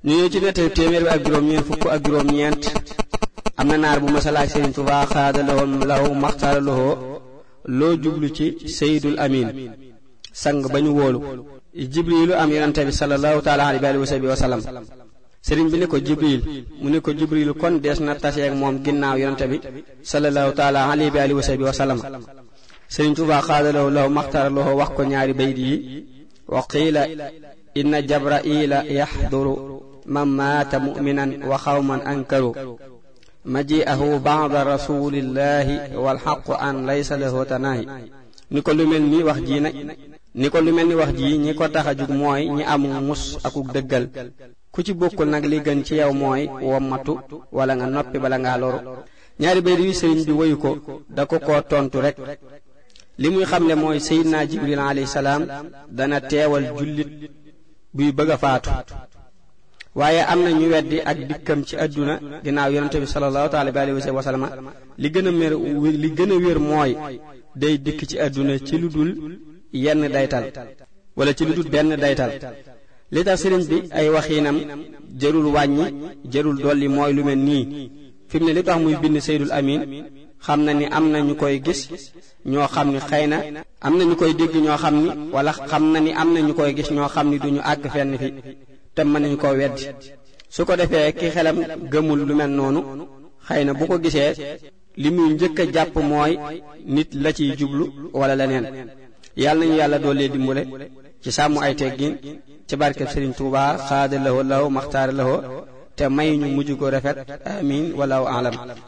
ñu ñëw ci nettali téeméer bi ak juróom ñeent fukk ak juróom ñeent am na naar bu masalaak Sëriñ Tuubaa xaada lawoon lahu maxtaara lahoo loo jublu ci Seydul Amin sang ba ñu wóolu jibrilu am yonente bi sallallahu taala alayhi wa sallam sëriñ bi ne ko jibril mu ne ko jibrilu kon dees na taseeg moom ginnaaw yonente bi sallallahu taala alayhi wa sallam sëriñ Tuubaa xaadalaw law maxtaraloo wax ko ñaari bayt yi wa qiila inna jabraila yaxduru man maata muminan wa xawman ankaru maji'ahu ba'da rasulillahi walxaqu an laysa lahu tanaahi ni ko lu mel ni wax ji nag ni ko lu mel ni wax ji ñi ko tax a jug mooy ñi am mus akuk dëggal ku ci bokkul nag li gën ci yow mooy wommatu wala nga noppi bala ngaa loru ñaari bayt yu sëriñ bi woyu ko da ko koo tontu rek li muy xamle mooy seydina jibril alayhi salaam dana teewal jullit buy bëgg a faatu waaye am na ñu weddi ak dikkam ci àdduna ginnaaw yonente bi sallallahu taala alayhi wa sallam li gën a mér li gën a wér mooy day dikk ci àdduna ci lu dul yenn daytal wala ci lu dul benn daytal li tax sëriñ bi ay waxiinam jërul wàññi jërul dolli mooy lu mel nii fi mu ne li tax muy bind Seydul Amin xam na ni am na ñu koy gis ñoo xam ni xëy na am na ñu koy dégg ñoo xam ni wala xam na ni am na ñu koy gis ñoo xam ni duñu àgg fenn fi te mën nañu koo weddi su ko defee ki xelam gëmul lu mel noonu xëy na bu ko gisee li muy njëkk a jàpp mooy nit la ciy jublu wala leneen yàlla nañu yàlla doolee dimbale ci sàmm ay teggin ci barkeb Sëriñ Tuubaa xaada lahoo law maxtaara lahoo te may ñu mujj ko rafet amin walaahu alam